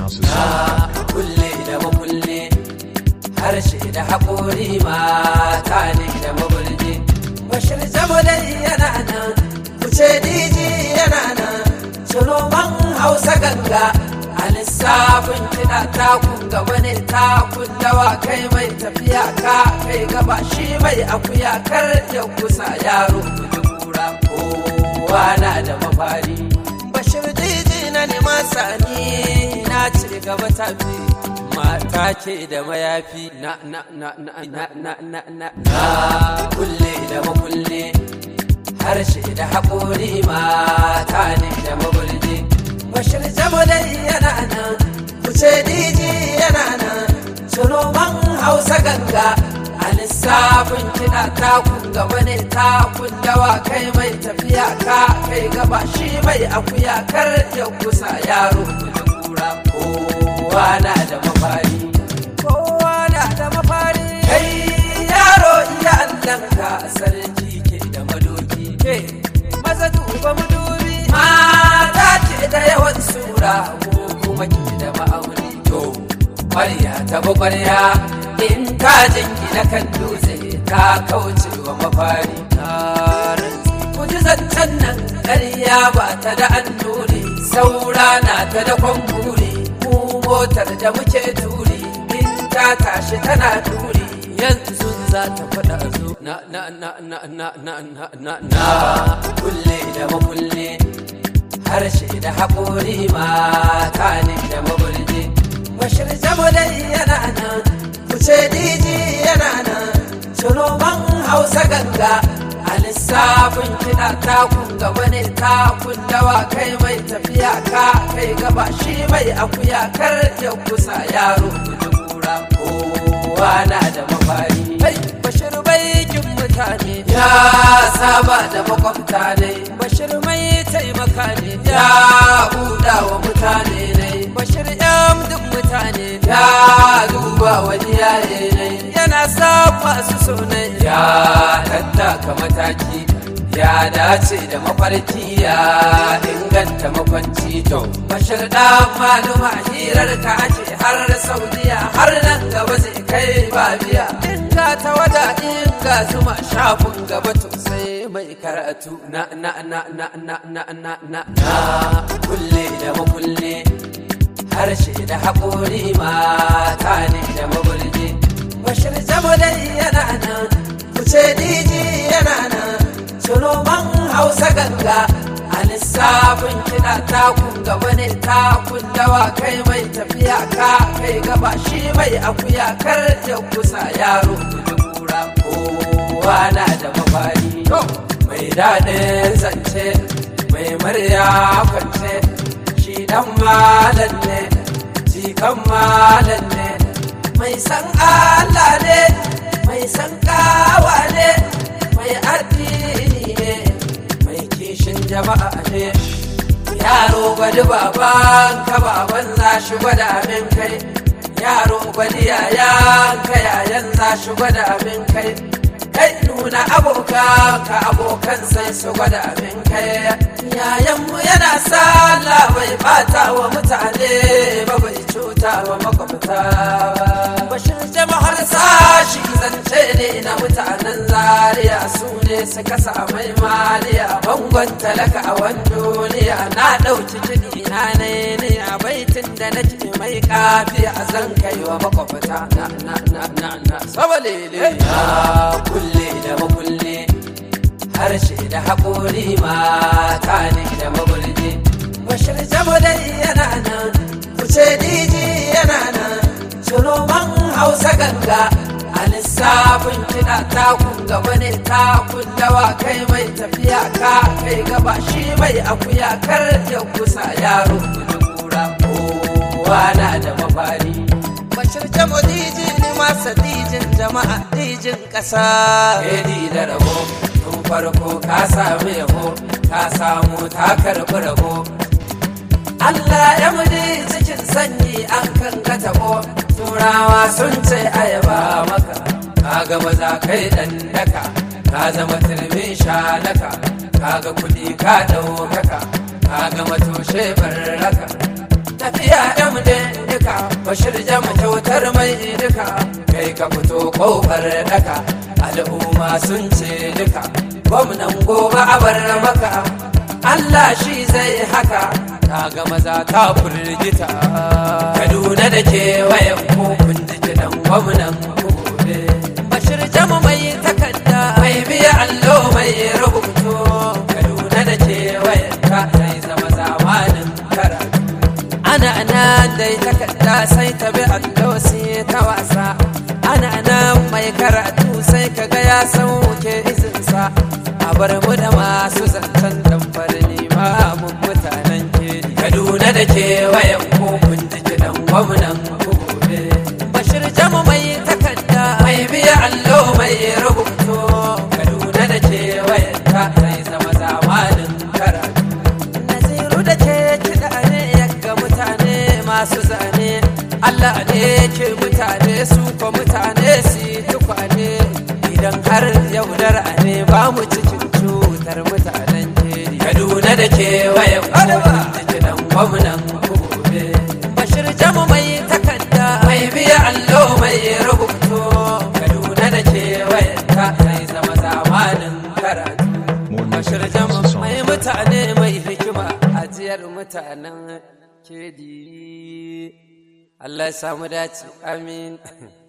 na kulle da makulle harshe da haƙori mata ne da mabulje bashir dai yana nan kuce diji yana nan sunoman hausa ganga a lissafin kiɗa takun gaba ne takun dawa kai mai tafiya ka kai gaba shi mai akuya kar ya kusa yaro kuji kura kowa na da mafari bashir diji na nema sani na ci gaba tafi mata ce da mayafi na na na na na na na na na kulle da makulle harshe da haƙori mata ne da mabulje bashir dai yana nan kuce diji yana nan sunoman hausa ganga a lissafin kiɗa takun gaba ne takun dawa kai mai tafiya ka kai gaba shi mai akuya kar ya kusa yaro kuji kura kowa na da mafari kowa na da mafari kai yaro iya allanka sarki ke da madoki ke maza duba madubi mata ce da yawan sura ko kuma ke da ma'auni to ƙwarya ta ƙwarya in ka jingina kan dutse ta kauce wa mafari ku ji zancen nan ƙarya ba ta da annuri saura na ta da kwamburi mu motar da muke turi in ta tashi tana turi yanzu za ta faɗa zo na na na na na na na na na kulle da makulle harshe da haƙori mata ne da mabulje bashir dai yana nan kuce diji yana nan sunoman hausa ganga a lissafin kiɗa takun gaba ne takun dawa kai mai tafiya ka kai gaba shi mai akuya kar ya kusa yaro kuji kura kowa na da mafari bashir baikin mutane ya saba da makwabta ne bashir mai taimaka ne ya buɗa wa mutane ne bashir yan duk mutane ya duba wani yaye ne yana sa masu sunai ya tattaka mataki ya dace da mafarki ya inganta makwanci to bashir dan maluma hirar ka ake har saudiya har nan gaba zai kai babiya inga ta wada inga zuma shafin gaba to sai mai karatu na na na na na na na na na kulle da makulle harshe da haƙori mata ne da mabulje bashir dai yana nan kuce diji yana nan sunoman hausa ganga a lissafin kiɗa takun gaba ne takun dawa kai mai tafiya ka kai gaba shi mai akuya kar ya kusa yaro kuji kura kowa na da mafari mai daɗin zance mai murya kwance shi dan malam ne jikan malam ne mai san Allah ne mai san kawa ne mai addini ne mai kishin jama'a ne yaro gwadi baban ka baban za shi gwada min kai yaro gwadi yayan ka yayan za shi gwada min kai kai nuna abokan ka abokan sai su gwada min kai yayanmu yana sallah bai bata wa mutane ba bai cuta wa makwabta ba bashin jama'ar sashi zance ne na mutanen zaria su ne suka samai maliya bangon talaka a wani duniya na ɗauki kiɗi na ne ne a baitin da na ji mai kafi a zan kai wa makwabta na na na na na sabalele na kulle da makulle harshe da haƙori mata ne da mabulje bashir dai yana nan kuce diji yana nan sunoman hausa ganga a lissafin kiɗa takun gaba ne takun dawa kai mai tafiya ka kai gaba shi mai akuya kar ya kusa yaro kuji kura kowa na da mafari bashir jamo diji ne masa dijin jama'a dijin ƙasa Edi da rabo tun farko ka sami yabo ka samu ta karɓi rabo Allah ya mudi cikin sanyi an kan ka tabo turawa sun ce ayaba maka ka ga maza kai dan daka ka zama turmin shalaka ka ga kuɗi ka ɗaukaka ka ga matoshe barraka tafiya ya mu bashir jama kyautar mai duka kai ka fito kofar daka al'umma sun ce duka gwamnan gobe a bar maka Allah shi zai haka ta ga maza ta firgita Kaduna da kewayen kun ji kiɗan gwamnan gobe Bashir jama mai takarda mai biya allo mai rubutu Kaduna da kewayen ta zai zama zamanin karatu ana nan dai takarda sai ta bi allo sai ta wasa ana nan mai karatu sai kaga ya sauke izinsa a bar mu da masu zancen damfar limamin mutanen ke kaduna da kewayen kun ji kiɗan gwamnan gobe bashir jamu mai takarda mai biya allo mai rubutu kaduna da kewayen ta zai zama zamanin karatu naziru da ke kiɗa ne yaga mutane masu zane Allah ne ke mutane su ko mutane su tukwane idan har yaudara ne ba mu cikin cutar mutanen keri Kaduna da kewayen kowa da kiɗan gwamnan gobe Bashir jamu mai takarda mai biya allo mai rubutu Kaduna da kewayen ta zai zama zamanin karatu Bashir jamu mai mutane mai hikima ajiyar mutanen kedi Allah ya samu dace amin